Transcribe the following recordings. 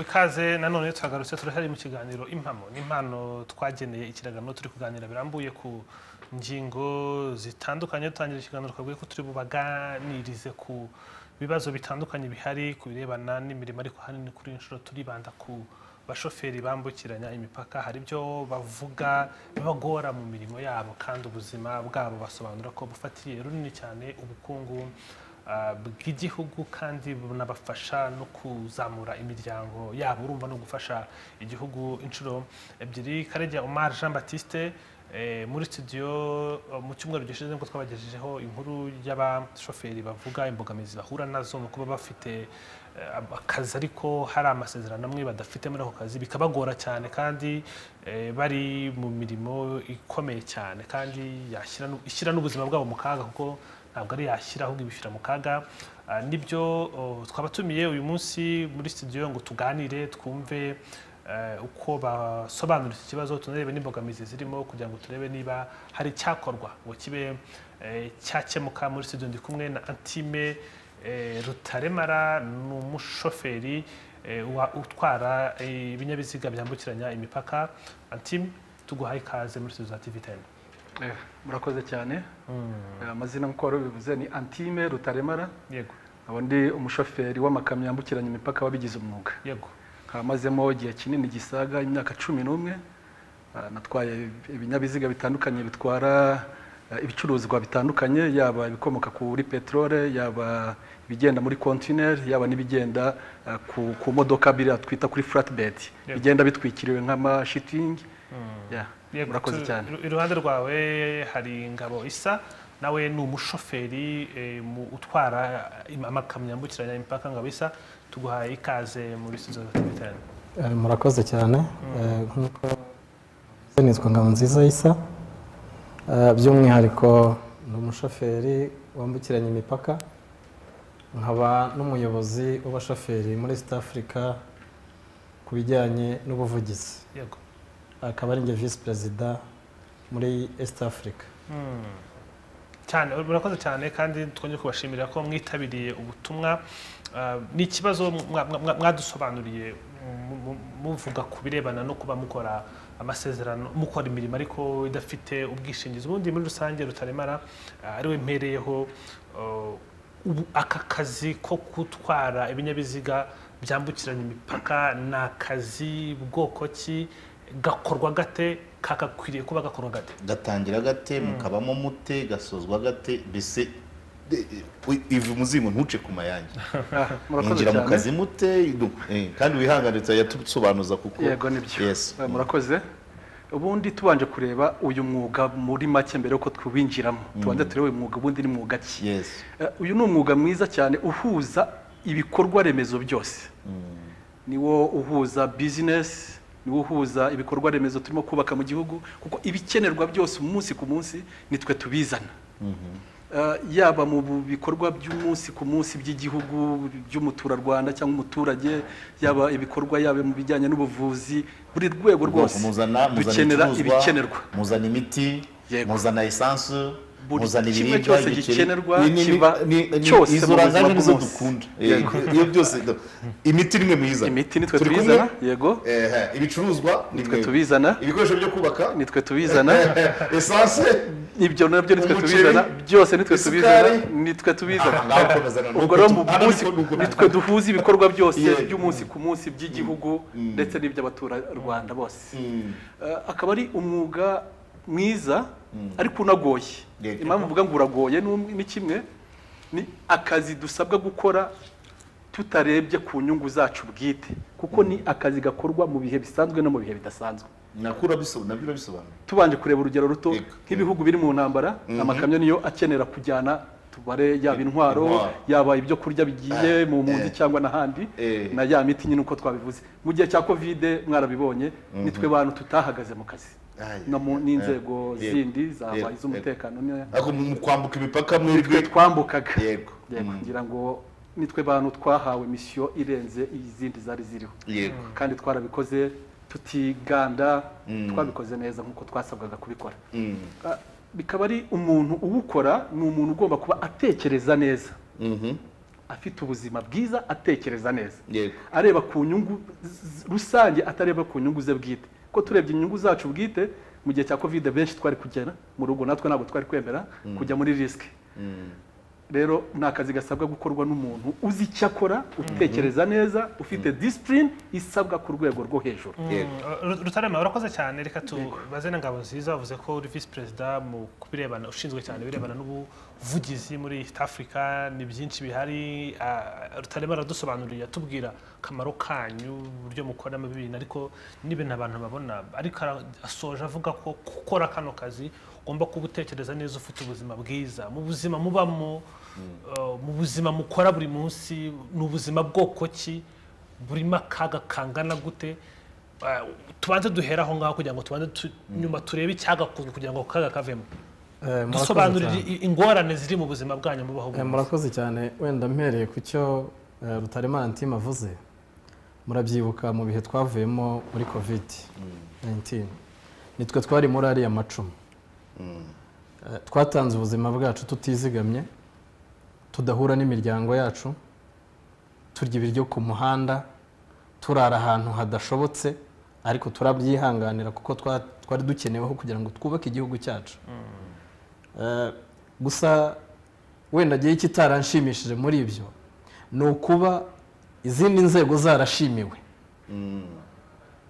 ikaze nanone turagarutse turahari mu kiganiro impamo n'impano twageneye ikiragano turi kuganira birambuye ku ngingo zitandukanye dutangira ikiganiro twabwiye ko turi bubaganirize ku bibazo bitandukanye bihari ku birebana n'imirimo ariko ahanini kuri inshuro turibanda ku bashoferi bambukiranya imipaka hari ibyo bavuga bibagora mu mirimo yabo kandi ubuzima bwabo basobanura ko bufatiye runini cyane ubukungu bw'igihugu kandi bunabafasha no kuzamura imiryango yabo urumva no gufasha igihugu inshuro ebyiri karegeya Omar jean batiste muri studio mu cyumweru gishize nibwo twabagejejeho inkuru y'abashoferi bavuga imbogamizi bahura nazo mu kuba bafite akazi ariko hari amasezerano amwe badafite muri ako kazi bikabagora cyane kandi bari mu mirimo ikomeye cyane kandi ishyira n'ubuzima bwabo mu kaga kuko ntabwo ari yashyira ahubwo ibishyira mu kaga nibyo twabatumiye uyu munsi muri studio ngo tuganire twumve uko basobanura iki kibazo tunarebe n'imbogamizi zirimo kugira ngo turebe niba hari icyakorwa ngo kibe cyakemuka muri studio ndi kumwe na antime rutaremara ni umushoferi utwara ibinyabiziga byambukiranya imipaka antime tuguhaye ikaze muri studio za tv teni murakoze cyane amazina nk'uko wari ubivuze ni antime rutaremara yego nkaba ndi umushoferi w'amakamyo yambukiranya imipaka wabigize umwuga yego nkaba amazemo igihe kinini gisaga imyaka cumi n'umwe natwaye ibinyabiziga bitandukanye bitwara ibicuruzwa bitandukanye yaba ibikomoka kuri peteroli yaba ibigenda muri kontineri yaba n'ibigenda ku modoka biriya twita kuri furati bigenda bitwikiriwe nk'amashitingi murakoze cyane iruhande rwawe hari ingabo isa nawe ni umushoferi utwara amakamyo yambukiranya imipaka ngabo isa tuguhaye ikaze muri sizo batandukanye murakoze cyane nk'uko nitwa ngabo nziza isa by'umwihariko ni umushoferi wambukiranya imipaka nkaba n'umuyobozi w'abashoferi muri east africa ku bijyanye n'ubuvugizi akaba ari njye visi perezida muri east africa cyane murakoze cyane kandi twongere kubashimira ko mwitabiriye ubutumwa ni ikibazo mwadusobanuriye muvuga ku birebana no kuba mukora amasezerano mukora imirimo ariko idafite ubwishingizi ubundi muri rusange rutaremara ariwe mpereyeho aka kazi ko gutwara ibinyabiziga byambukiranya imipaka ni akazi bwoko ki gakorwa gate kagakwiriye kuba gakorwa gate gatangira gate mukabamo mute gasozwa gate mbese iva umuzingo ntuce ku mayange mwinjira mu kazi mute kandi wihanganiriza yatusobanuza kuko yego nibyo murakoze ubundi tubanje kureba uyu mwuga muri make mbere yuko twinjiramo tubanza turebe uyu mwuga ubundi ni mwuga ki uyu ni umwuga mwiza cyane uhuza ibikorwa remezo byose niwo uhuza bizinesi niwo uhuza ibikorwa remezo turimo kubaka mu gihugu kuko ibikenerwa byose umunsi ku munsi nitwe tubizana yaba mu bikorwa by'umunsi ku munsi by'igihugu by'umuturarwanda cyangwa umuturage yaba ibikorwa yaba mu bijyanye n'ubuvuzi buri rwego rwose dukenera ibikenerwa muzana imiti muzana esanse muzana ibiribwa cyose gikenerwa kiba cyose izo oranje nizo dukunda iyo byose imiti nimwe mwiza imiti nitwe tubizana yego ibicuruzwa nitwe tubizana ibikoresho byo kubaka nitwe tubizana esanse ibyo nabyo nitwe tubizana byose nitwe tubizana nitwe tubizana ubwo rero mu munsi nitwe duhuza ibikorwa byose by'umunsi ku munsi by'igihugu ndetse n'iby'abaturarwanda bose akaba ari umwuga mwiza ariko unagoye impamvu mvuga ngo uragoye ni kimwe ni akazi dusabwa gukora tutarebye ku nyungu zacu bwite kuko ni akazi gakorwa mu bihe bisanzwe no mu bihe bidasanzwe nakura bisobanura tubanje kureba urugero ruto nk'ibihugu biri mu ntambara amakamyo niyo akenera kujyana tubare yaba intwaro yaba ibyo kurya bigiye mu mpunzi cyangwa n'ahandi na ya miti nyine uko twabivuze mu gihe cya kovide mwarabibonye nitwe bantu tutahagaze mu kazi n'inzego zindi zaba iz'umutekano mu kwambuka imipaka mwebwe twambukaga yego kugira ngo nitwe bantu twahawe misiyo irenze izindi zari ziriho kandi twarabikoze tutiganda twabikoze neza nk'uko twasabwaga kubikora bikaba ari umuntu uwukora ni umuntu ugomba kuba atekereza neza afite ubuzima bwiza atekereza neza yego areba ku nyungu z- rusange atareba ku nyungu ze bwite ko turebye inyungu zacu bwite mu gihe cya covid benshi twari kugera mu rugo natwe ntabwo twari kwemera kujya muri risike rero ni akazi gasabwa gukorwa n'umuntu uzi icyo akora utekereza neza ufite disipurine isabwa ku rwego rwo hejuru yego Ru- rutarema urakoze cyane reka tubaze na ngabo nziza wavuze ko uri visi perezida mu kubirebana ushinzwe cyane ibirebana n'ubuvugizi muri east africa ni byinshi bihari ah, rutarema aradusobanuriye atubwira akamaro kanyu uburyo mukoramo ibintu ariko n'ibintu abantu babona ariko ara- asoje avuga ko gukora kano kazi ugomba kuba utekereza neza ufite ubuzima bwiza mu buzima mubamo eh, mu buzima mukora buri munsi ni ubuzima bwoko ki burimo akaga kangana gute Eh, tubanze duhera aho ngaho kugira ngo tubanze tu- nyuma turebe icyagakunze kugira ngo ako kaga kavemo Eh, murakoze dusobanurire cyane. i- ingorane ziri mu buzima bwanyu mubaho Eh, buri munsi. murakoze cyane wenda mpereye ku cyo eh, rutaremara antime avuze murabyibuka mu bihe twavuyemo muri covid 19 nitwe twari muri ariya macumu Eh, twatanze ubuzima bwacu tutizigamye tudahura n'imiryango yacu turya ibiryo ku muhanda turara ahantu hadashobotse ariko turabyihanganira kuko twa- twari dukeneweho kugira ngo twubake igihugu cyacu Eh, gusa wenda agiye ikitaranshimishije muri ibyo ni ukuba izindi nzego zarashimiwe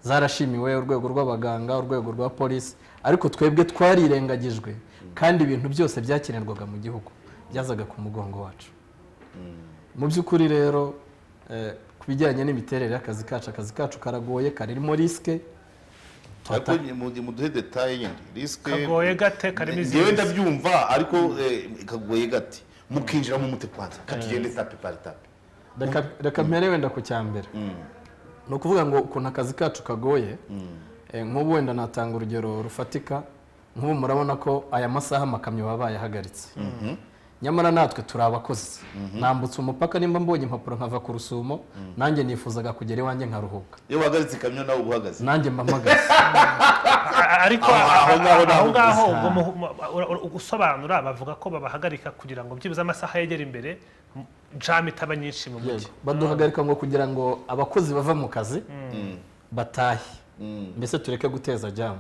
zarashimiwe urwego rw'abaganga urwego rwa polisi ariko twebwe twarirengagijwe kandi ibintu byose byakenerwaga mu gihugu byazaga ku mugongo wacu mu by'ukuri rero eh, ku bijyanye n'imiterere y'akazi kacu akazi kacu karagoye karimo risike ariko mu- muduhe detaye nyine risike kagoye gate karimo ngewe izindi ndabyumva ariko eh, kagoye gati mukinjira mu mute kwanza katugende tape pari tape reka reka mpere wenda ku cya mbere ni ukuvuga ngo ukuntu akazi kacu kagoye eh, nk'ubu wenda natanga urugero rufatika nk'ubu murabona ko aya masaha amakamyo baba bayahagaritse nyamara natwe turi abakozi nambutse umupaka nimba mbonye impapuro nkava ku rusumo nanjye nifuzaga kugera iwanjye nkaruhuka iyo wahagaritse ikamyo nawe uba uhagaze nanjye mpamagaze A- ariko Aho- aho ngaho aho ngaho navuze. ubwo mu- mu- ura- ura- gusobanura bavuga ko babahagarika kugira ngo byibuze amasaha yegera imbere m- jam itaba nyinshi mu mujyi baduhagarika ngo kugira ngo abakozi bava mu kazi batahe mbese tureke guteza jamu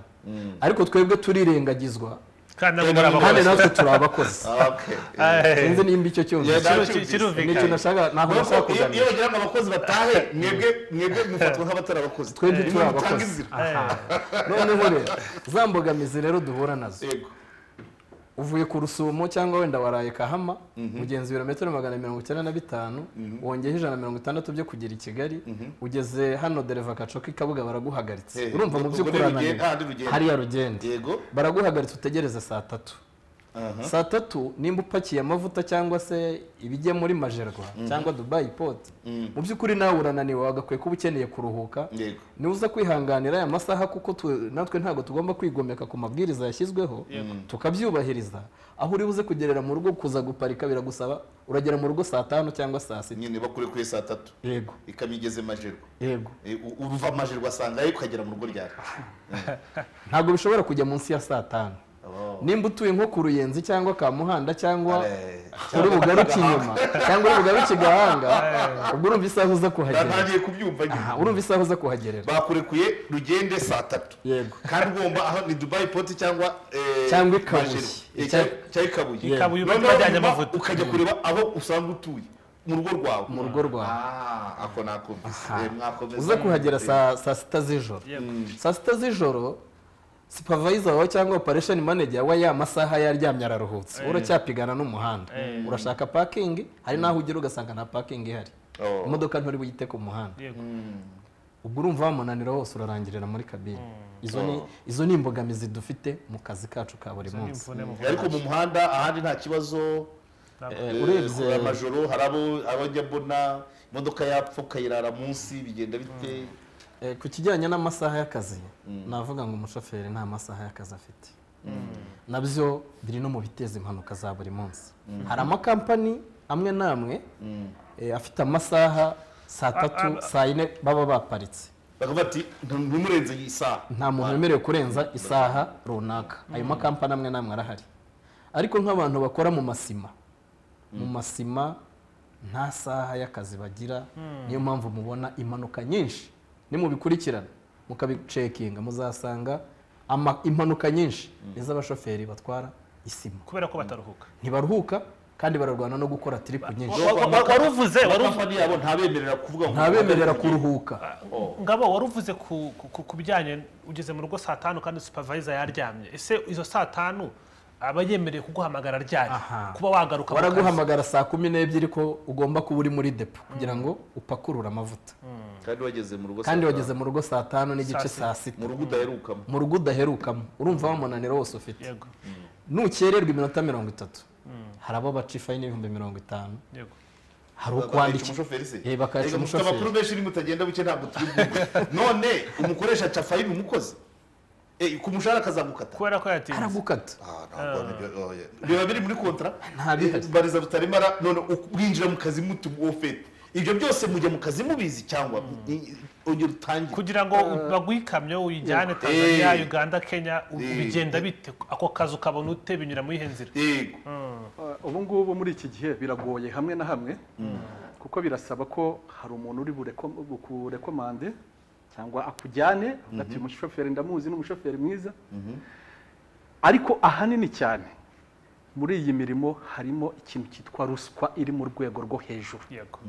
ariko twebwe turirengagizwa kandi nabo muri kandi abakozi natwe turi abakozi Ah, okay. Eh, sinzi nimba icyo cyumva Yeah, kino- ki- ni ikintu kirumvikana nashaka ntabwo Nuko nashaka iyo- iyo kuganira bagira ngo abakozi batahe mwebwe mwebwe mufatwa nk'abatari abakozi twebwe Nimwe turi mutanga abakozi inzira. Aha. noneho rero za mbogamizi rero duhura nazo yego uvuye ku rusumo cyangwa wenda waraye kahama ugenza ibirometero magana mirongo icyenda na bitanu wongeyeho ijana na mirongo itandatu byo kugera i kigali ugeze hano dereva kacoka i kabuga baraguhagaritse Eh, urumva mu ubwo by'ukuri ni rugendo- ah, urananiwe ni rugendo. hariya rugende yego baraguhagaritse utegereze saa tatu saa tatu nimba upakiye amavuta cyangwa se ibijya muri majerwa cyangwa dubayi poti mu by'ukuri nawe urananiwe wagakwiye kuba ukeneye kuruhuka yego nibuza kwihanganira aya masaha kuko tu- natwe ntabwo tugomba kwigomeka ku mabwiriza yashyizweho tukabyubahiriza aho uri buze kugerera mu rugo kuza guparika biragusaba uragera mu rugo saa tanu cyangwa saa sita nyine bakure kuri saa tatu yego ikamyo igeze majerwa yego Eh, u- uruva majerwa asanga ariko ukagera mu rugo ryawe ntabwo bishobora kujya munsi ya saa tanu Oh. nimba utuye nko ku ruyenzi cyangwa ka muhanda cyangwa Eh, uri bugaruke inyuma cyangwa uri bugaruke igahanga ubwo urumva isaha uza kuhagerera ntangiye kubyumva nyine Aha, urumva isaha uza kuhagerera bakurekuye rugende saa tatu yego kandi ugomba aho ni dubai poti cyangwa eh, Cyangwa i Kabuye. Majerwa. Eh, Cya- cyangwa- cyangwa i kabuye Yeah. Kabuye uba Noneho twajyanye nyuma amavuta. ukajya kureba aho usanga utuye mu rugo rwawe mu rugo rwawe Ah, ako nakumvise Aha. Eh, mwakomeza uza kuhagera saa saa sita z'ijoro saa sita z'ijoro supervisor wawe cyangwa operation manager wa ya masaha yaryamye araruhutse uracyapigana n'umuhanda urashaka parking hari n'aho ugera ugasanga nta parking ihari Oh. imodoka nturi buyite ku muhanda yego. ubwo urumva wa munaniro wose urarangirira muri kabine izo ni izo ni imbogamizi dufite mu kazi kacu ka buri munsi Imvune mu- ariko mu muhanda ahandi nta kibazo Eh, Eh, urebye kora amajoro hari abo abo njya mbona imodoka yapfa ukayirara munsi bigenda bite Eh, ku kijyanye n'amasaha y'akazi navuga ngo umushoferi nta masaha y'akazi afite nabyo biri no mu biteza impanuka za buri munsi hari amakampani amwe n'amwe eh, afite amasaha saa tatu saa yine baba baparitse bakavuga ati ntimurenze iyi saha nta muntu wemerewe kurenza isaha runaka ayo makampani amwe n'amwe arahari ariko nk'abantu bakora mu masima mu masima nta saha y'akazi bagira niyo mpamvu mubona impanuka nyinshi nimubikurikirana mukabicekinga muzasanga ama- impanuka nyinshi iz'abashoferi batwara isima kubera ko bataruhuka ntibaruhuka kandi bararwana no gukora tiripu nyinshi waruvuze kampani yabo ntabemerera kuvuga ngo ntabemerera kuruhuka ngabo waruvuze ku ku- ku bijyanye ugeze mu rugo saa tanu kandi supervisor yaryamye ese izo saa tanu aba yemerewe kuguhamagara ryari Aha. kuba wagaruka mu kazi? baraguhamagara saa kumi n'ebyiri ko ugomba kuba uri muri depo kugira ngo upakurure amavuta kandi wageze mu rugo kandi saa wageze mu rugo saa tanu n'igice Saa saa tanu. sita mu rugo udaherukamo mu rugo udaherukamo urumva wa munaniro wose ufite yego nukererwa iminota mirongo itatu hari abo baca ifayini y'ibihumbi mirongo itanu yego hari bakayica ukwandikira umushoferi se Eh, bakayica Erega mufite umushoferi. amakuru menshi ni mutagenda buke ntabwo turi bwumve. none umukoresha aca fayini umukozi Eh, ku mushahara akazagukata kubera ko yatinze aragukata Ah, ntabwo nibyo- oh, yeah. biba biri muri kontra Nta bihari. Eh, bariza rutaremara none uku- mwinjira mu kazi muti wofete ibyo byose mujya mu kazi mubizi cyangwa i- ongera utangire kugira ngo baguhe ikamyo uyijyane tanzania Eh. uganda kenya u- Eh. bigenda bite ako kazi ukabona ute binyura muri ihe nzira yego Uh, ubu ngubu muri iki gihe biragoye hamwe na hamwe kuko birasaba ko hari umuntu uri bureko- bukurekomande cyangwa akujyane avuga ati umushoferi ndamuzi ni umushoferi mwiza ariko ahanini cyane muri iyi mirimo harimo ikintu cyitwa ruswa iri mu rwego rwo hejuru yego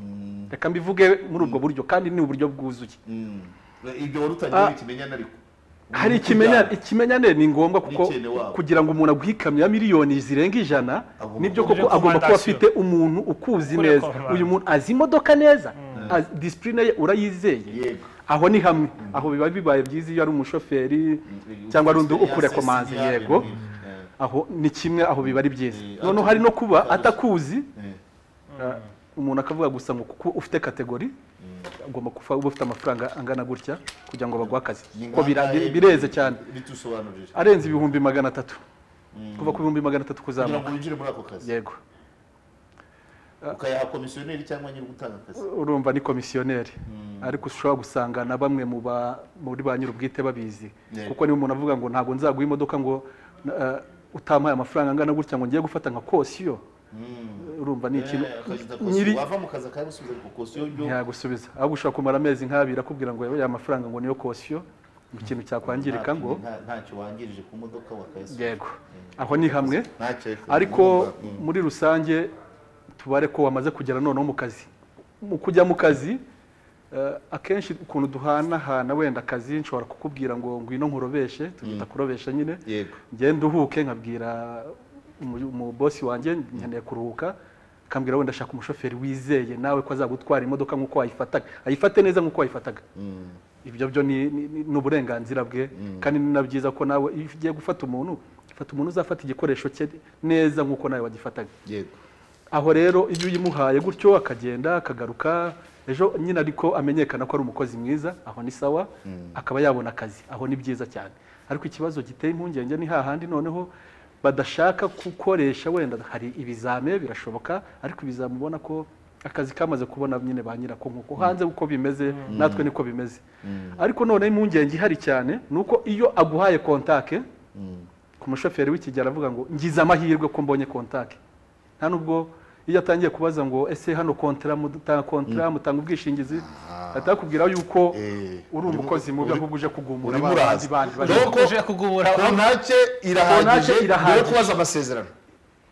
reka mbivuge muri ubwo buryo kandi ni uburyo bwuzuye Mm. ibyo wari utangiye Ah. wikimenyana ariko hari Ukibyara. ikimenyane ikimenyane ni ngombwa kuko Umukene wabo. kugira ngo umuntu aguhe ikamyo ya miliyoni zirenga ijana Agomba nibyo kugira koko agomba kuba recommendation. afite umuntu ukuzi Ukora neza recommendation. uyu muntu azi imodoka neza azi- discipline ye urayizeye Yego. aho ni hamwe aho biba bibaye byiza iyo ari umushoferi cyangwa ari undi ukure komanzi yego aho ni kimwe aho biba ari byiza Eh, noneho ati- hari no kuba ati- atakuzi Eh. eh, umuntu akavuga gusa ngo kuko ufite kategori agomba kuba ufite amafaranga angana gutya kugira ngo baguhe akazi Ni ko bira- ngangahe bireze cyane bitusobanurire arenze ibihumbi magana atatu kuva ku bihumbi magana atatu kugira kuzamuka ngo winjire muri ako kazi yego ukayaha komisiyoneri cyangwa nyiri ugutanga akazi urumva ni komisiyoneri ariko ushobora gusanga na bamwe mu ba- muri ba nyir'ubwite babizi Yego. kuko niba umuntu avuga ngo ntabwo nzaguha imodoka ngo eh, utampaye amafaranga angana gutya ngo ngiye gufata nka kosiyo urumva ni ikintu Eh, akagita nyiri kosiyo. wava mu kazi akayagusubiza ariko kosiyo yo ntiyagusubiza ahubwo ushobora kumara amezi nk'abiri akubwira ngo ya mafaranga ngo niyo kosiyo mu kintu cyakwangirika nta- ngo nta- ntacyo wangirije ku modoka wakayasubiza yego aho ni hamwe ntacyo ariko ariko urumva, mm. muri rusange tubare ko wamaze kugera noneho mu kazi mu kujya mu kazi eh, akenshi ukuntu duhanahana wenda akazi nshobora kukubwira ngo ngwino nkurobeshe tugita kurobesha nyine yego ngende nduhuke nkabwira umu- umu bosi wanjye nkeneye kuruhuka akambwira wenda ashaka umushoferi wizeye nawe ko azagutwara imodoka nk'uko wayifataga ayifate neza nk'uko wayifataga ibyo byo ni ni- ni- ni uburenganzira bwe kandi ni na byiza ko nawe iyo ugiye gufata umuntu fata umuntu uzafata igikoresho cye neza nk'uko nawe wagifataga yego aho rero iyo uyimuhaye gutyo akagenda akagaruka ejo nyine ariko amenyekana ko ari umukozi mwiza aho ni sawa akaba yabona akazi aho ni byiza cyane ariko ikibazo giteye impungenge ni hahandi noneho badashaka gukoresha wenda hari ibizame birashoboka ariko ibizame ubona ko akazi kamaze kubona nyine ba nyirako nk'uko hanze uko bimeze natwe niko bimeze ariko noneho impungenge ihari cyane ni uko iyo aguhaye kontake ku mushoferi w'ikigero aravuga ngo ngize amahirwe ko mbonye kontake nta nubwo iyo atangiye kubaza ngo ese hano kontara mutanga kontara mutanga ubwishingizi atakubwira yuko Eh, uri umukozi mubi ahubwo uje kugumura urimo ba- uraza. bandi bandi bari- Doko- uje kugubura kontake Kontake irahagije irahagije. yo kubaza amasezerano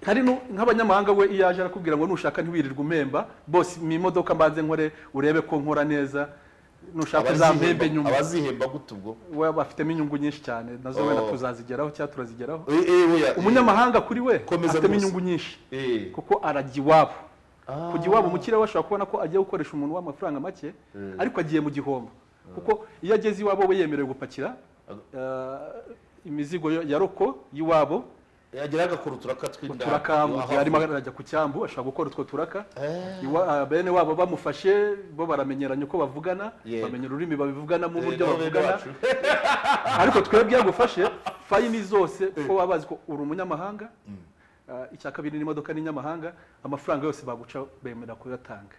hari nu- nk'abanyamahanga we iyo aje arakubwira ngo nushaka ntiwirirwe umemba bose mu imodoka mbanze nkore urebe ko nkora neza nushaka uzampembe Abazihemba- nyuma abazihemba gute ubwo we bafitemo inyungu nyinshi cyane nazo wenda Oh. tuzazigeraho cyangwa turazigeraho Eh, eh, oya, eh. umunyamahanga kuri we Komeza afitemo rwose. inyungu nyinshi Eh. kuko arajya iwabo kujya iwabo mu kirere bashobora kubona ko agiye gukoresha umuntu w'amafaranga make ariko agiye mu gihombo kuko iyo ageze iwabo we yemerewe gupakira eh, imizigo yo- ya roko y'iwabo yagera agakora uturaka tw'inda turaka mu gihe Aho- arimo arajya ku cyambu ashobora gukora utwo turaka Eh. Iwa- ah, bene wabo bamufashe bo baramenyeranya uko bavugana Yego. bamenya ururimi babivuganamo Eh, uburyo nabo bene bavugana bacu. ariko twebwe iyo agufashe fayini zose kuko baba bazi ko uri umunyamahanga ah, icya kabiri n'imodoka n'inyamahanga amafaranga yose baguca bemera kuyatanga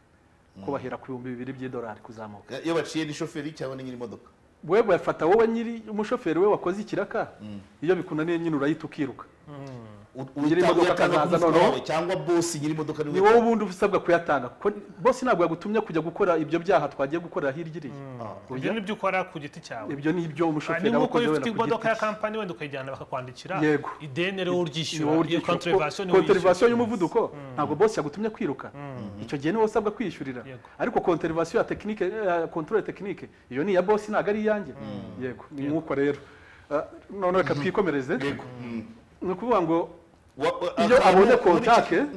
ko bahera ku bihumbi bibiri by'idolari kuzamuka Eh, iyo baciye ni shoferi cyangwa ni nyiri imodoka wewe bafata wowe nyiri umushoferi we wakoze ikiraka iyo bikunaniye nyine urayita ukiruka Nyir'imodoka akazaza noneho. cyangwa bosi nyir'imodoka ni wowe ubundi uba usabwa kuyatanga kuko bose ntabwo yagutumye kujya gukora ibyo byaha twagiye gukorera hirya iriya ibyo ni ibyo ukora ku giti cyawe ibyo ni ibyo ni umushoferi aba nk'uko akoze iyo wenda ufite ku imodoka ya giti kampani wenda ukayijyana bakakwandikira Yego. ideni rero cye. uryishyura wowe iyo uryishyura. kontrevasiyo niwe kontrevasiyo wishyura. y'umuvuduko ntabwo bose yagutumye kwiruka icyo gihe niwe usabwa kwiyishyurira Yego. ariko kontrevasiyo ya tekinike ya kontrole tekinike iyo ni iya bose ntabwo ari iyanjye yego ni nk'uko rero Ah, none reka twikomereze ni ukuvuga ngo Iyo abonye kontake-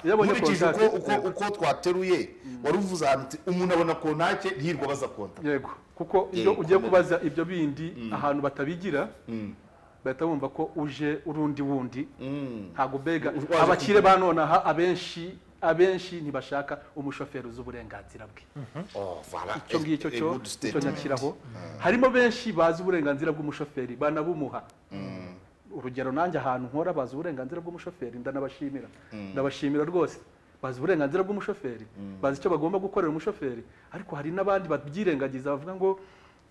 Iyo abonye nkurikije uko- kontake, uko- yego. uko twateruye wari uvuze ahantu uti umuntu abona kontake hirwa baza konta yego kuko Yego, iyo ugiye komeza. kubaza ibyo bindi ahantu batabigira bahita bumva ko uje urundi wundi ntabwo mbega Waje abakire ba nonaha abenshi abenshi ntibashaka umushoferi uzi uburenganzira bwe Oh, voilà. icyo ngicyo A- a cyo good icyo statement. nyakiraho harimo benshi bazi uburenganzira bw'umushoferi banabumuha urugero nanjye ahantu nkora bazi uburenganzira bw'umushoferi ndanabashimira ndabashimira rwose bazi uburenganzira bw'umushoferi bazi icyo bagomba gukorera umushoferi ariko hari n'abandi babyirengagiza bavuga ngo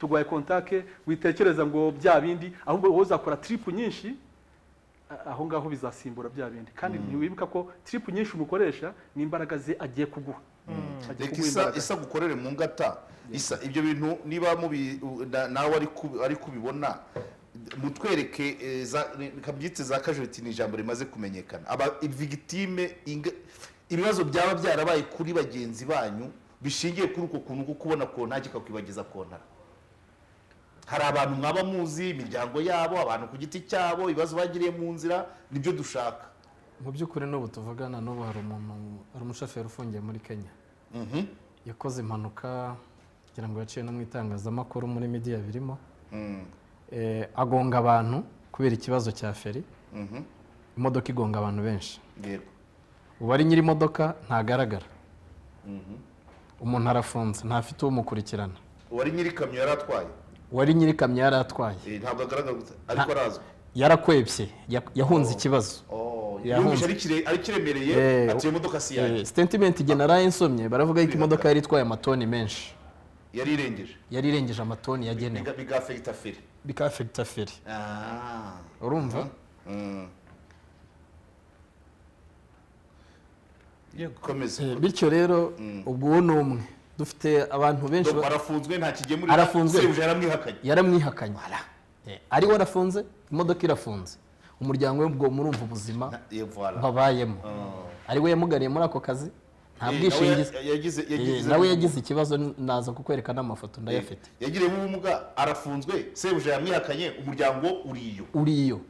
turwaye kontake witekereza ngo bya bindi ahubwo wowe uzakora tiripu nyinshi a- aho ngaho bizasimbura bya bindi kandi ntiwibuka ko tiripu nyinshi umukoresha ni imbaraga ze agiye kuguha Agiye reka kuguha isa imbaraga. isa gukorere mu ngata isa ibyo bintu niba mubi u- na- nawe ari ku- ari kubibona mutwereke eh, za- reka mbyite za kajuriti ni ijambo rimaze kumenyekana aba vigitime ibibazo byaba byarabaye kuri bagenzi banyu bishingiye kuri uko kuntu ko kubona kontake kakwibagiza kontara hari abantu mwaba muzi imiryango yabo abantu ku giti cyabo ibibazo bagiriye mu nzira nibyo dushaka mu by'ukuri n'ubu tuvugana n'ubu hari umuntu hari umushoferi ufungiye muri kenya Mhm. yakoze impanuka kugira ngo yaciye no mu itangazamakuru muri midiya birimo Mm. Eh, agonga abantu kubera ikibazo cya feri Mhm. imodoka igonga abantu benshi Yego. uwari nyir'imodoka ntagaragara umuntu arafunze ntafite umukurikirana uwari nyir'ikamyo yari atwaye uwari nyir'ikamyo yari atwaye Eh, ntabwo agaragara gusa ariko arazwi yarakwebye ya- yahunze ikibazo Oh, Yahunze. yumvise ari kire- ari kiremereye Eh, ati iyo modoka si iyanjye sitementi igihe naraye nsomye baravuga yuko imodoka yari itwaye amatoni menshi yari irengeje yari irengeje amatoni yagenewe biga biga afegita feri bikafegita feri Ah. urumva Mm. Yego. komeza Eh, bityo rero ubwo uwo ni umwe dufite abantu benshi Ndumva ba- arafunzwe nta kigemurira Arafunzwe. sebuja yaramwihakanye yaramwihakanye Eh, ariwe arafunze imodoka irafunze umuryango we ubwo murumva ubuzima Na- eh, voilà. babayemo ariwe yamugariye muri ako kazi nta Eh, nawe bwishingizi ya- yagize- Eh, yagize- nawe yagize ikibazo naza kukwereka n'amafoto ndayafite yagiriyemo ubumuga arafunzwe sebuja yamwihakanye umuryango uriyo uriyo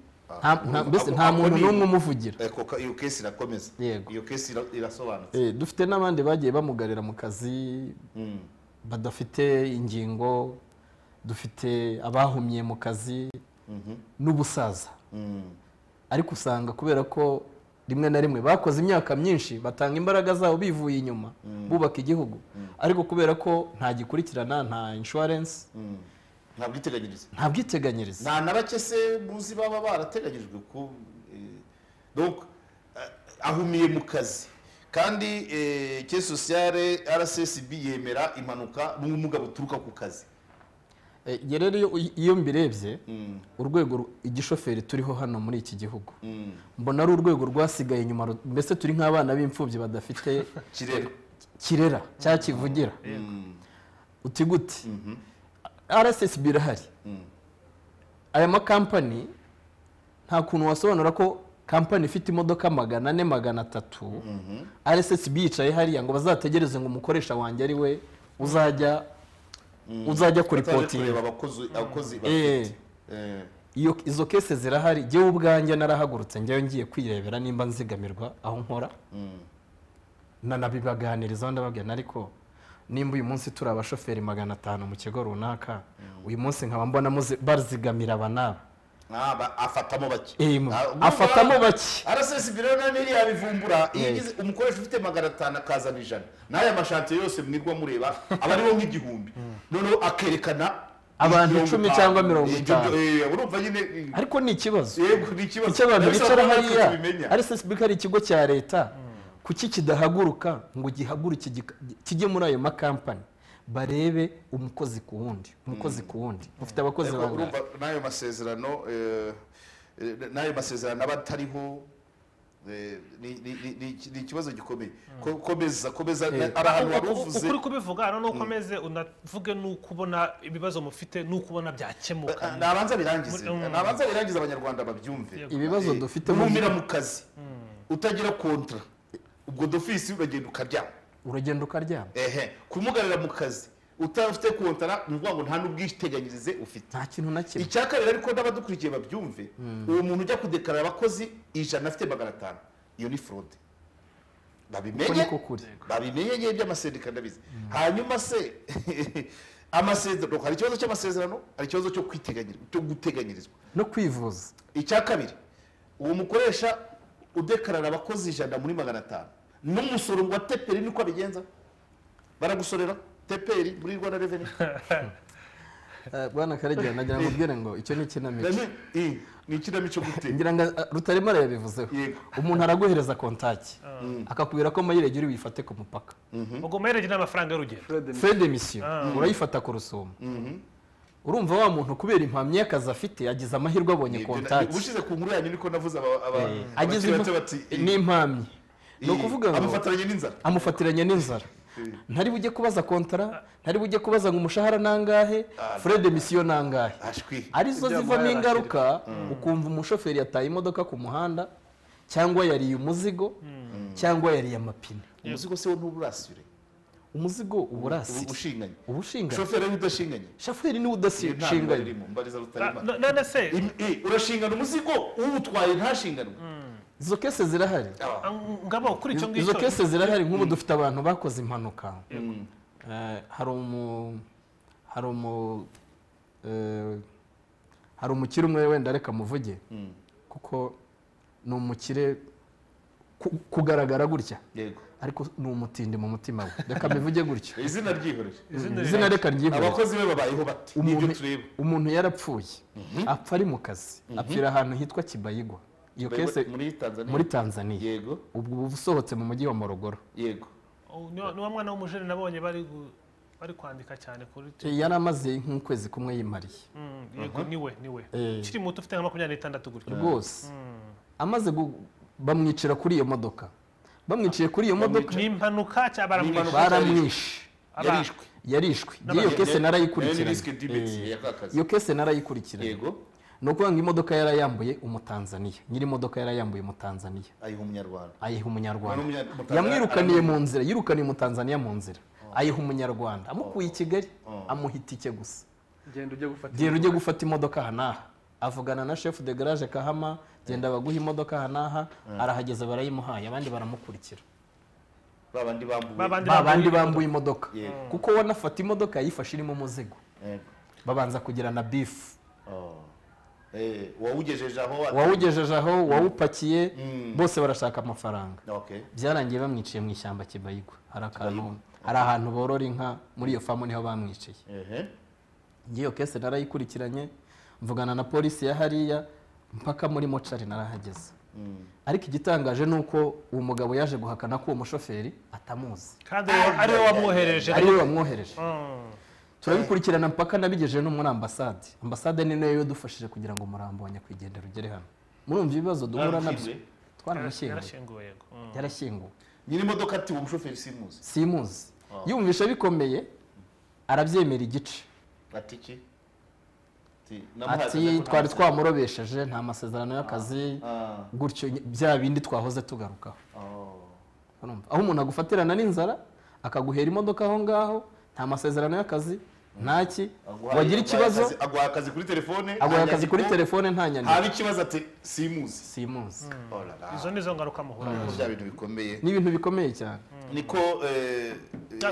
Nta- nta- mbese nta Ako- ako muntu ni- n'umwe umuvugira Eh, koka- iyo kesi irakomeza Yego. iyo kesi ira- irasobanutse Eh, dufite n'abandi bagiye bamugarira mu kazi Mm. badafite ingingo dufite abahumye mu kazi n'ubusaza Mm. ariko usanga kubera ko rimwe na rimwe bakoze imyaka myinshi batanga imbaraga zabo bivuye inyuma bubaka igihugu ariko kubera ko nta gikurikirana nta inshuwarensi Mm. nta bwiteganyirize nta bwiteganyirize nta na bake se muzi baba barateganyijwe ko eh, donc eh, ahumiye mu kazi kandi eh, ke sociale rssb yemera impanuka n'ubumuga buturuka ku kazi Eh, njye rero iyo- iyo mbirebye urwego ru- igishoferi turiho hano muri iki gihugu mbona ari urwego rwasigaye inyuma ru- mbese turi nk'abana b'imfubyi badafite kirera kirera cya kivugira uti gute rssb irahari aya makampani nta kuntu wasobanura ko kampani ifite imodoka magana ane magana atatu rssb yicaye hariya ngo bazategereze ngo umukoresha wanjye ari we uzajya uzajya bataje kuripotinga kureba abakozi abakozi Eh. bafite Eh, iyo izo kese zirahari njyewe ubwanjye narahagurutse njyewe ngiye kwirebera nimba nzigamirwa aho nkora nanabibaganirizaho ndababwira ariko nimba uyu munsi turi abashoferi magana atanu mu kigo runaka uyu munsi nkaba mbona muzi- bazigamira aba n'aba aba- afatamo bake Eh, mu- Ah, urumva afatamo bake. rssb rero na niri yabivumbura iyo Eh. ugize umukoresha ufite magana atanu akazana ijana n'aya mashantiye yose mwirwa mureba aba ariho nk'igihumbi noneho akerekana Abantu mirongo icumi itanu. cyangwa mirongo Ibyo- itanu. eh, urumva nyine eh, ariko ni ikibazo yego ni ikibazo icyo abantu Ariko bicara ntabwo hariya tubimenya. rssb ari ikigo cya leta kuki kidahaguruka ngo gihaguruke gika- kijye muri ayo makampani barebe umukozi ku wundi umukozi ku wundi ufite abakozi Ariko bangahe urumva n'ayo masezerano eh, n'ayo masezerano aba atariho ni ikibazo gikomeye komeza komeza ari ahantu wari uvuze ukuri kubivuga hano nukomeze unavuge nuko ubona ibibazo mufite nuko ubona byakemuka nabanza birangize nabanza birangize abanyarwanda babyumve ibibazo dufite numira mu kazi utagira kontra ubwo dofisi uragenda ukaryama uragenda ukaryama ehe kumugarira mu kazi utafite kontara ni ukuvuga ngo nta n'ubwiteganyirize ufite nta kintu na kimwe icya kabiri ariko n'abadukurikiye babyumve uwo muntu ujya kudekarara abakozi ijana afite magana atanu iyo ni forode babimenye babimenye ngewe by'amasendika ndabizi hanyuma se amasezerano hari ikibazo cy'amasezerano hari ikibazo cyo kwiteganyiriza cyo guteganyirizwa no kwivuza icya kabiri uwo mukoresha udekarara abakozi ijana muri magana atanu n'umusoro wa teperi niko abigenza baragusorera teperi muri rwanda reveni bwana karegeya nagira ngo ubwire ngo icyo ni ikinamico ni ikinamico gute ngira ngo rutaremara yabivuzeho umuntu araguhereza kontaki akakubwira ko mayiregeri uyifate ku mupaka ubwo mayiregeri ni amafaranga y'urugero fede misiyo urayifata ku rusumo urumva wa muntu kubera impamyi y'akazi afite yagize amahirwe abonye kontaki ubushize ku nkuru yanyu niko navuze abaturage bati ni impamyi ni ukuvuga ngo amufatiranye n'inzara amufatiranye n'inzara ntari bujye kubaza kontara ntari bujye kubaza ngo umushahara nangahe furede misiyo nangahe arizo zivamo ingaruka ukumva umushoferi yataye imodoka ku muhanda cyangwa yariye umuzigo cyangwa yariye amapine umuzigo se wo ntuburasire umuzigo uba urasire uba ushinganye shoferi niwe udashinganye shoferi niwe udashinganye none se urashingana umuzigo uwutwaye ntashinganwe izo kese zirahari ngabo kuri icyo ngicyo izo kese zirahari nk'ubu dufite abantu bakoze impanuka hari umu hari umu hari umukire umwe wenda reka muvuge kuko ni umukire kugaragara gutya ariko ni umutindi mu mutima we reka bivuge gutyo izina ryihorere izina reka ryihorere abakozi be babayeho bati nibyo tureba umuntu yarapfuye apfa ari mu kazi apfira ahantu hitwa kibayigwa iyo kese muri tanzania yego ubwo usohotse mu mujyi wa morogoro yego ni wa mwana w'umujene nabonye bari kwandika cyane kuri yari amaze nk'ukwezi kumwe yimariye yego niwe niwe ukiri muto ufite nka makumyabiri n'itandatu gutyo rwose amaze bamwicira kuri iyo modoka bamwiciye kuri iyo modoka ni impanuka cyangwa baramwishe baramwishe yarishwe yarishwe iyo kese narayikurikiranye iyo kese narayikurikiranye yego ni ukuvuga ngo imodoka yarayambuye umutanzaniya nyiri imodoka yarayambuye umutanzaniya ayiha umunyarwanda ayiha umunyarwanda yamwirukaniye mu nzira yirukaniye umutanzaniya mu nzira ayiha umunyarwanda amukuye i kigali amuha itike gusa genda ujye gufata imodoka aha n'aha avugana na shefu de garaje kahama genda baguha imodoka aha n'aha arahageze barayimuhaye abandi baramukurikira babandi bambuye imodoka kuko wanafata imodoka yayifashe irimo umuzigo babanza kugirana bifu uwawugejeje aho uwawugejeje aho uwawupakiye bose barashaka amafaranga Okay. byarangiye bamwiciye mu ishyamba kibayigwa hari akantu hari ahantu borora inka muri iyo famu niho bamwiciye ehe ngiyo kese narayikurikiranye mvugana na polisi ya hariya mpaka muri mocari narahageze ariko igitangaje ni uko uwo mugabo yaje guhakana ko uwo mushoferi atamuzi kandi ari we wamwohereje ari we wamwohereje turabikurikirana mpaka nabigejeje no muri ambasade ambasade ni nayo yadufashije kugira ngo umurambo wa nyakwigendera ugere hano murumva ibibazo duhura nabyo twaramushyinguye yarashyinguwe nyiri imodoka ati uwo mushoferi simuzi simuzi yumvisha bikomeye arabyemera igice ati iki ati twari twamurobesheje nta masezerano y'akazi gutyo bya bindi twahoze tugarukaho aho umuntu agufatirana n'inzara akaguhera imodoka aho ngaho nta masezerano y'akazi ntaki wagira ikibazo aguha akazi kuri telefone aguha akazi kuri telefone nta nyandiko haba ikibazo ati simuzi simuzi izo ni zo ngaruka muhura nazo bya bintu bikomeye ni ibintu bikomeye cyane niko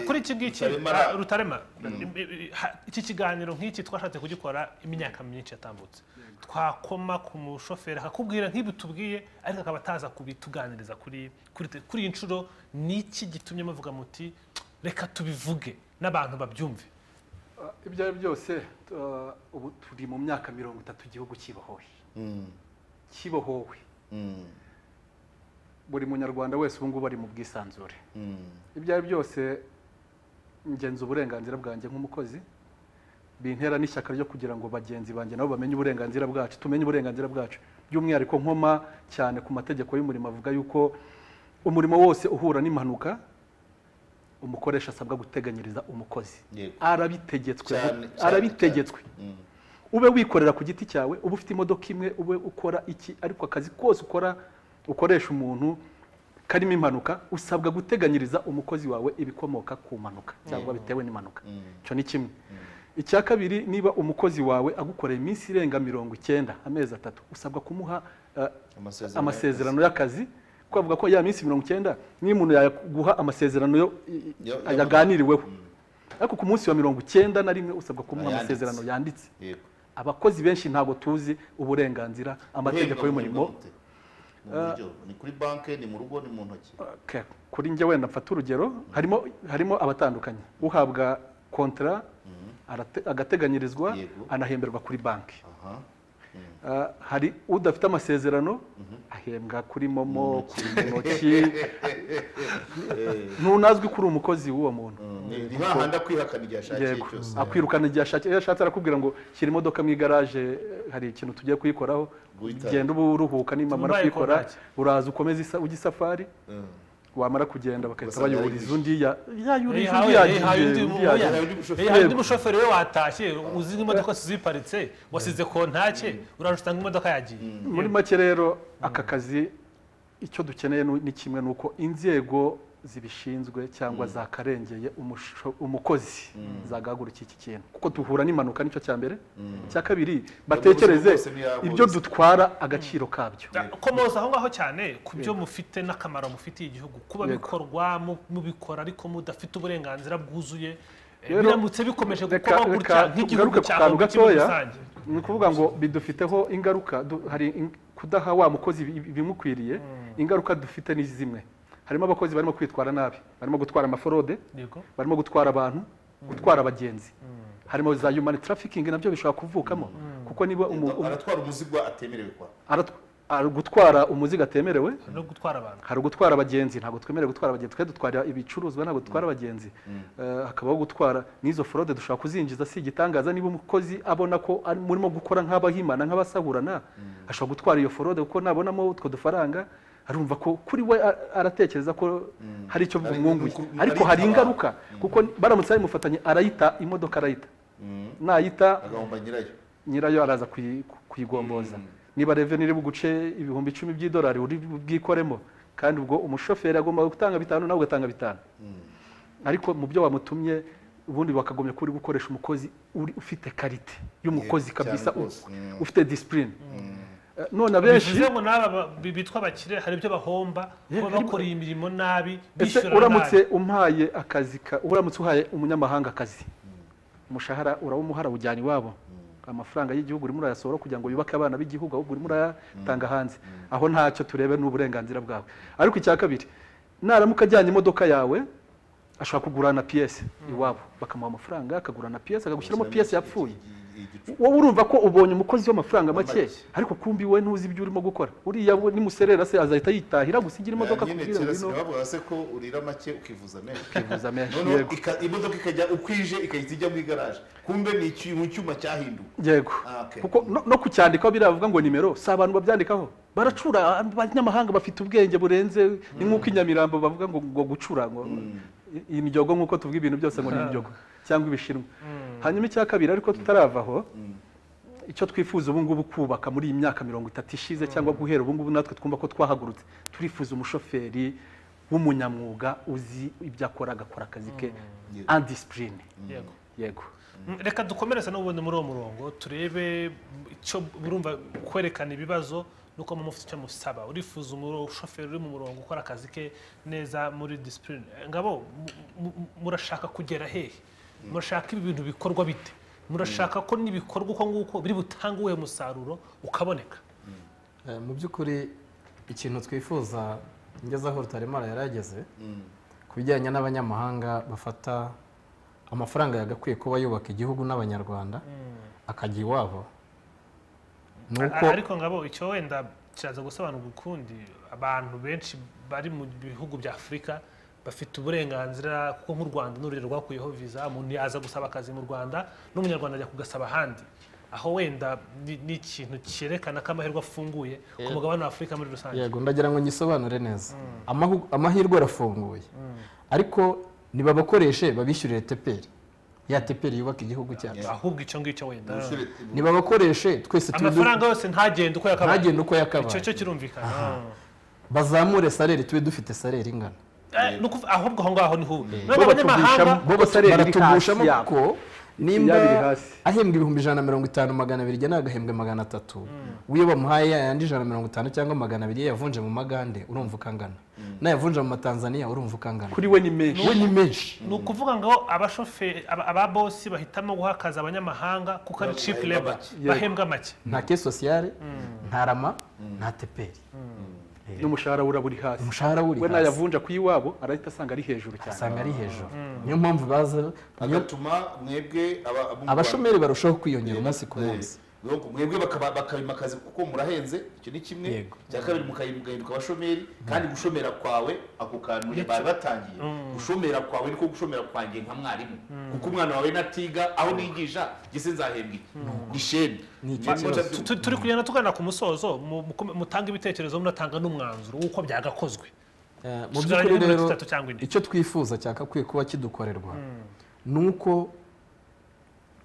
kuri iki ngiki rutarema iki kiganiro nk'iki twashatse kugikora imyaka myinshi yatambutse twakoma ku mushoferi akakubwira nk'ibi tubwiye ariko akaba ataza kubituganiriza kuri kuri iyi nshuro ni iki gitumye muvuga muti reka tubivuge n'abantu babyumve ibyo ari byose ubu turi mu myaka mirongo itatu igihugu kibohowe kibohowe buri munyarwanda wese ubu ngubu ari mu bwisanzure ibyo ari byose ngenza uburenganzira bwanjye nk'umukozi bintera n'ishyaka ryo kugira ngo bagenzi banjye nabo bamenye uburenganzira bwacu tumenye uburenganzira bwacu by'umwihariko nkoma cyane ku mategeko y'umurimo avuga yuko umurimo wose uhura n'impanuka umukoresha asabwa guteganyiriza umukozi arabitegetswe arabitegetswe ube wikorera ku giti cyawe uba ufite imodoka imwe ube ukora iki ariko akazi kose ukora ukoresha umuntu karimo impanuka usabwa guteganyiriza umukozi wawe ibikomoka ku mpanuka cyangwa bitewe n'impanuka icyo ni kimwe icya kabiri niba umukozi wawe agukoreye iminsi irenga mirongo icyenda amezi atatu usabwa kumuha amasezerano y'akazi twavuga ko ya minsi mirongo icyenda niyo umuntu yaguha amasezerano yaganiriweho ariko ku munsi wa mirongo icyenda na rimwe usabwa kumuha amasezerano yanditse abakozi benshi ntabwo tuzi uburenganzira amategeko y'umurimo ni kuri banki ni mu rugo ni mu ntoki kuri njye wenda mfata urugero harimo abatandukanye uhabwa kontara agateganyirizwa anahemberwa kuri banki hari udafite amasezerano ahembwa kuri momo kuri intoki ntunazwi kuri umukozi w'uwo muntu ni hahandi akwihakana igihe ashakiye cyose akwirukana igihe ashakiye iyo ashatse arakubwira ngo shyira imodoka mu igaraje hari ikintu tugiye kuyikoraho genda uba uruhuka nimamara kuyikora uraza ukomeza ujya isafari wamara kugenda bagahita bayuriza undi yayurije undi yagiye undi mushoferi we watashye uzi imodoka ziparitse wasize kontake uraje usanga imodoka yagiye muri make rero aka kazi icyo dukeneye ni kimwe ni uko inzego zibishinzwe cyangwa zakarengeye umukozi zagahagurukira iki kintu kuko duhura n'impanuka nicyo cya mbere cya kabiri batekereze ibyo dutwara agaciro kabyo komoza aho ngaho cyane ku byo mufite n'akamaro mufitiye igihugu kuba bikorwa mubikora ariko mudafite uburenganzira bwuzuye biramutse bikomeje gukorwa gutya nk'igihugu cyangwa nk'ikigo rusange ni ukuvuga ngo bidufiteho ingaruka hari kudaha wa mukozi ibimukwiriye ingaruka dufite ni zimwe harimo abakozi barimo kwitwara nabi barimo gutwara amaforode barimo gutwara abantu gutwara abagenzi harimo za yumani tarafikingi nabyo bishobora kuvukamo kuko niba aratwara umuzigo atemerewe gutwara umuzigo atemerewe no gutwara abantu hari ugutwara abagenzi ntabwo twemerewe gutwara abagenzi twe dutwara ibicuruzwa ntabwo dutwara abagenzi hakabaho gutwara n'izo forode dushobora kuzinjiza si igitangaza niba umukozi abona ko murimo gukora nk'abahimana nk'abasahurana ashobora gutwara iyo forode kuko nabonamo utwo dufaranga arumva ko kuri we aratekereza ko hari icyo bumwunguye ariko hari ingaruka kuko baramutse bamufatanye arayita imodoka arayita nayita nyirayo araza kuyigomboza niba reveni iri buguce ibihumbi icumi by'idolari uri bwikoremo kandi ubwo umushoferi agomba gutanga bitanu nawe ugatanga bitanu ariko mu byo wamutumye ubundi bakagomya ko uri gukoresha umukozi ufite karite y'umukozi kabisa ufite disipurine none abenshi bivuze ngo n'aba bitwa abakire hari ibyo bahomba kuba bakoreye imirimo nabi bishyura nabi uramutse umpaye akazi uramutse uhaye umunyamahanga akazi umushahara urawumuhara ujyana iwabo amafaranga y'igihugu urimo urayasohora kugira ngo yubake abana b'igihugu ahubwo urimo urayatanga hanze aho ntacyo turebe n'uburenganzira bwawe ariko icya kabiri naramuka ajyanye imodoka yawe ashobora kugurana piyese iwabo bakamuha amafaranga akagurana piyese akagushyiramo piyese yapfuye wowe urumva ko ubonye umukozi w'amafaranga make ariko kumbi we ntuzi ibyo urimo gukora uriya nimuserera se azahita yitahira gusa igira imodoka kubwira ngo bavuga se ko urira make ukivuza menshi ukivuza menshi yego imodoka ikajya ukwije ikahita ijya mu igaraje kumbe ni ikintu cyuma cyahinduwe yego kuko no kucyandikaho biravuga ngo nimero si abantu babyandikaho baracura abanyamahanga bafite ubwenge burenze ni nk'uko inyamirambo bavuga ngo gucura ngo imyogo nk'uko tuvuga ibintu byose ngo ni imyogo cyangwa ibishinwa hanyuma icya kabiri ariko tutarava aho icyo twifuza ubu ngubu kubaka muri iyi myaka mirongo itatu ishize cyangwa guhera ubu ngubu natwe twumva ko twahagurutse turifuza umushoferi w'umunyamwuga uzi ibyo akora agakora akazi ke andisipurine yego reka dukomereze n'ubundi muri uwo murongo turebe icyo burumva kwerekana ibibazo nuko mu mufite icyo musaba urifuza umushoferi uri mu murongo ukora akazi ke neza muri disipurine ngabo murashaka kugera hehe murashaka ibi bintu bikorwa bite murashaka ko n'ibikorwa uko nguko biri butange uwuhe musaruro ukaboneka mu by'ukuri ikintu twifuza ngeze aho rutaremara yarageze ku bijyanye n'abanyamahanga bafata amafaranga yagakwiye kuba yubaka igihugu n'abanyarwanda akajya iwabo ariko ngabo icyo wenda kiraza gusobanurwa ukundi abantu benshi bari mu bihugu bya afurika bafite uburenganzira kuko nk'u rwanda n'urugero rwakuyeho viza umuntu yaza gusaba akazi mu rwanda n'umunyarwanda ajya kugasaba ahandi aho wenda ni ni ikintu cyerekana ko amahirwe afunguye ku mugabane wa afurika muri rusange yego ndagira ngo ngisobanure neza Amahu- amahirwe arafunguye ariko nibabakoreshe babishyurire teperi ya teperi yubaka igihugu cyacu ahubwo icyo ngicyo wenda nibabakoreshe twese tube amafaranga yose ntagende uko yakabaye ntagende uko icyo cyo yakabaye kirumvikana bazamure sareri tube dufite sareri ingana Eh, ni ukuv- ahubwo aho ngaho ni hubi Bo nubwo abanyamahanga batuvishamo- bo batareba iri baratugushamo hasi yabo. kuko Ya nimba biri hasi. ahembwa ibihumbi ijana na mirongo itanu magana abiri ajya n'agahembwe magana atatu w'iyo bamuhaye yayandi ijana na mirongo itanu cyangwa magana abiri yavunje mu magande urumva uko angana n'ayavunje mu matanzaniya urumva uko angana kuri we ni menshi we ni menshi ni ukuvuga ngo abashoferi aba- ababosi bahitamo guha akazi abanyamahanga kuko ari cheap labor bahembwa make nta ke sosiyale nta rama nta teperi n'umushahara we uraba uri hasi umushahara we uri we hasi n'ayavunja ku iwabo arahita asanga ari hejuru cyane usanga ari hejuru niyo mpamvu baza niyo- bigatuma mwebwe aba- abo mu Rwanda- abashomeri barushaho kwiyongera umunsi ku Eh, munsi donc mwebwe bakaba- bakabimakaza kuko murahenze icyo ni kimwe Yego. cya kabiri mukayi- mugahinduka abashomeri kandi gushomera kwawe ako kantu bari batangiye gushomera kwawe niko gushomera kwanjye nka mwarimu kuko umwana wawe natiga aho nigisha gise nzahembwa iki ni sheni icyo Ma- Tu- tu- turi kugenda tugana ku musozo mu- mu- mutanga ibitekerezo munatanga n'umwanzuro w'uko byagakozwe Eh, mu Tuzagabanya by'ukuri iminota rero itatu cyangwa ine. icyo twifuza cyakakwiye kuba kidukorerwa ni uko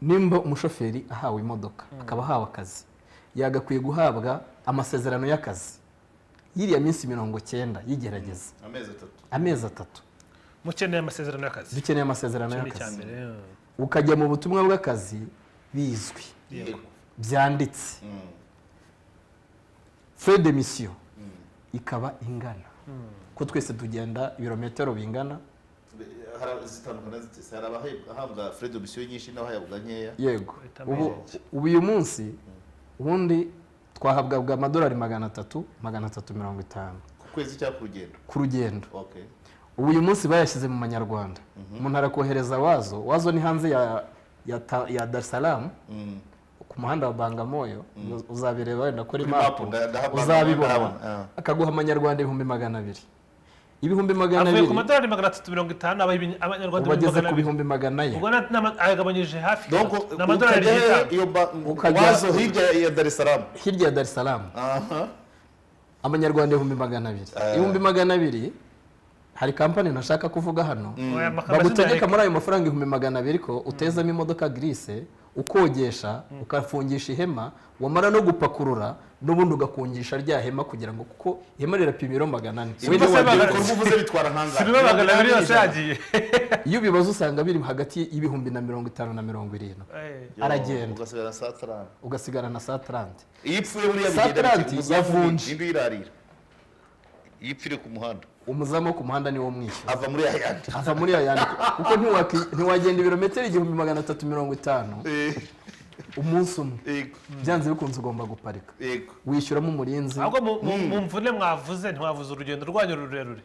nimba umushoferi ahawe imodoka akaba ahawe akazi yagakwiye guhabwa amasezerano y'akazi yiriya minsi mirongo cyenda y'igerageza amezi atatu amezi atatu mukeneye amasezerano y'akazi dukeneye amasezerano Icyo ni icya y'akazi mbere ukajya mu butumwa bw'akazi bizwi Yego. byanditse Mm. fure de misiyo ikaba ingana ko twese tugenda ibirometero bingana Hari- zitandukana zitese hari abahembwa- ahabwa fred omisiyo nyinshi n'abahabwa nkeya yego Uhita ubu menya. ubu uyu munsi ubundi twahabwaga amadolari magana atatu magana atatu mirongo itanu ku kwezi cyangwa ku rugendo ku rugendo okay ubu uyu munsi bayashyize mu manyarwanda umuntu arakohereza wazo wazo ni hanze ya ya, ta, ya dar es salaam Mm. ku muhanda wa bangamoyo uzabireba wenda kuri Kuri mapu mapu, nda- ndahabona- uzabibona ndahabona, ah. akaguha amanyarwanda ibihumbi magana abiri ibihumbi magana avuye ku abiri madolari magana atatu mirongo itanu aba ibi- abanyarwanda ubu ageze ku magana abiri. bihumbi magana ye ubwo na- n'ama- ayagabanyije hafi Donc, gatatu. ni amadolari ukajya y'itanu iyo ba- Ukajya- wazo hirya ya Dar es Salaam hirya ya dar es salaam aha amanyarwanda ibihumbi magana abiri ibihumbi magana abiri hari kampani ntashaka kuvuga hano Oya, amazina bagutegeka yareka. muri ayo mafaranga ibihumbi magana abiri ko utezamo imodoka grise ukogesha ukafungisha ihema wamara no gupakurura n'ubundi ugakungisha rya hema kugira ngo kuko ihema rirapima ibiro magana ane Ibi Wenda bose wagira- bagana- ibikorwa uvuze bitwara si biba magana abiri nkangana yose yagiye iyo ubibaze usanga biri hagati y'ibihumbi na mirongo itanu na mirongo irindwi Eh, aragenda. ugasigara saa tanu ugasigara na saa tarante iyo ipfuye buriya Saa bigenda tatu bike, yavunje. indi yirarira iyo ipfire ku muhanda umuzamu wo ku muhanda niwo mwishyura ava muri yayandi ava muri aya yandi kuko ntiwaki- ntiwagenda ibirometero igihumbi magana atatu mirongo itanu umunsi umwe yego byanze bikunze ugomba guparika yego wishyuramo umurinzi ahubwo mu- mu mu mvune mwavuze ntiwavuze urugendo rwanyu rurerure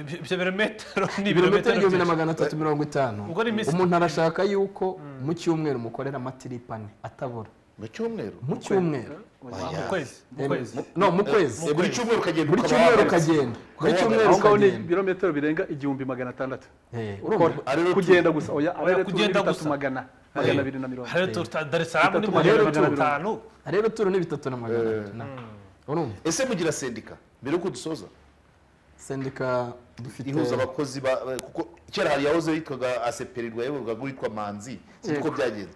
Ibyo- ibyo birometero ni ibirometero ibirometero igihumbi na byinshi. magana atatu mirongo itanu Ubwo ni iminsi- umuntu arashaka yuko mu cyumweru mukorera amatirip ane atabura mu cyumweru mu cyumweru Mu kwezi mu kwezi no mu kwezi buri cyumweru ukagenda buri ukaba cyumweru wahagaritse. ukagenda buri Ukaba cyumweru aho ngaho ni ukagenda ibirometero birenga igihumbi magana atandatu Eh, urumva Ariyo kugenda gusa oya Oya, ariyo turi kugenda bitatu gusa. magana magana abiri na mirongo hariya turuta dar es salaam ni Bitatu magana magana atatu abiri. atanu rero turu ni bitatu na magana atatu na- urumva ese mugira sendika mbere yuko dusoza sendika dufite ihuza abakozi ba ba- kuko kera hari yahoze yitwaga aseperirwa yayoborwaga n'uwitwa manzi sinzi uko byagenze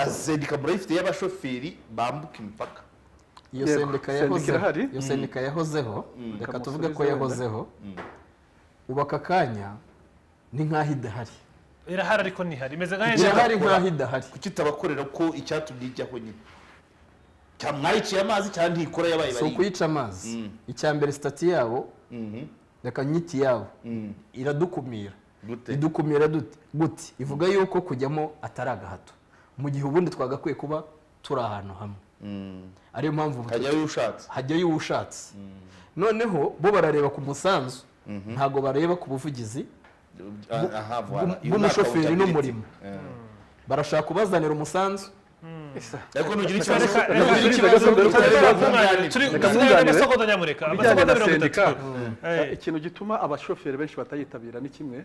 sendika murayifite y'abashoferi bambuka imipaka iyo Yego, sendika sendika yahozeho irahari. iyo sendika yahozeho reka tuvuge ko Kamusubiza yahozeho ubu aka kanya ni nk'aho idahari irahari ariko ntihari imeze nka irahari idakora. nk'aho idahari kuki itabakorera ko icyatumye ijyaho nyine cya mwayiciye amazi cyangwa ntikora yabaye si bariya ukuyica amazi icya mbere sitati yabo reka nyiti yabo iradukumira Gute? idukumira dute gute ivuga yuko kujyamo atari agahato mu gihe ubundi twagakwiye kuba turi ahantu hamwe ariyo mpamvu ubu hajyayo ushatse hajyayo uwo ushatse noneho bo barareba ku musanzu ntabwo bareba ku buvugizi aha bw'umushoferi n'umurimo barashaka kubazanira umusanzu ariko nugira ikibazo nugira ikibazo ibijyanye na sendika sendika ikintu gituma abashoferi benshi batayitabira ni kimwe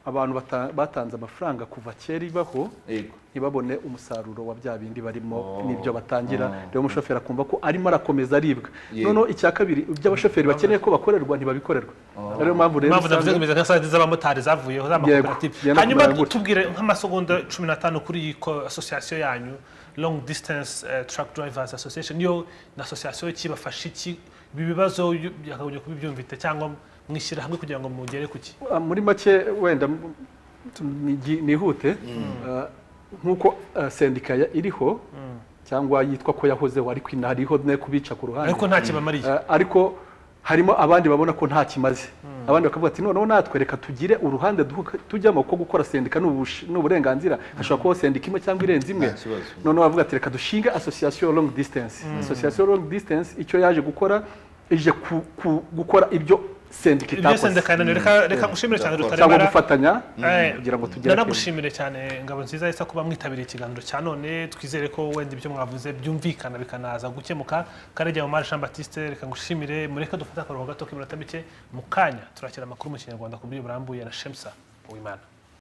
abantu bata- batanze amafaranga kuva kera ibaho yego ntibabone umusaruro wa bya bindi barimo Oh. n'ibyo batangira Oh. rero umushoferi akumva ko arimo arakomeza aribwa Yego. noneho icya kabiri ibyo abashoferi bakeneye ko bakorerwa ntibabikorerwa ariyo mpamvu rero impamvu navuze usanga- ngo imeze nka site z'abamotari zavuyeho z'amakoperative Yego, yego, hanyuma baragura. tubwire nk'amasegonda cumi n'atanu kuri iyi ko- association yanyu long distance eh, truck drivers association niyo ni association kibafasha iki ibi bibazo yu- byakagombye kuba ibyumvite cyangwa mwishyira hamwe kugira ngo mugere ku ki Ah, muri make wenda m- tu- nigi- nihute Ah, nk'uko ah, sendika ya- iriho cyangwa yitwa ko yahozeho ariko ina- hariho ne kubica ku ruhande ariko nta kibamariye Ah, ariko harimo abandi babona ko nta kimaze abandi bakavuga ati noneho natwe reka tugire uruhande duhu- tujyamo ko gukora sendika ni ubush- ni uburenganzira hashobora kubaho sendika imwe cyangwa irenze imwe Nta kibazo. noneho bavuga ati reka dushinge association long distance association long distance icyo yaje gukora ije ku- ku- gukora ibyo sendika ibyo itakoze sendekaniro reka reka ngushimire cyane cyangwa rutaremara gufatanya Eh, kugira ngo tugere nanagushimire cyane ngabo nziza isa kuba mwitabiriye ikiganiro cya none twizere ko wenda ibyo mwavuze byumvikana bikanaza gukemuka karege mu mari jean batiste reka ngushimire mureke dufate akaruhuko gato k'iminota mike mu kanya turakira amakuru mu kinyarwanda ku buryo burambuye na shemsa uwimana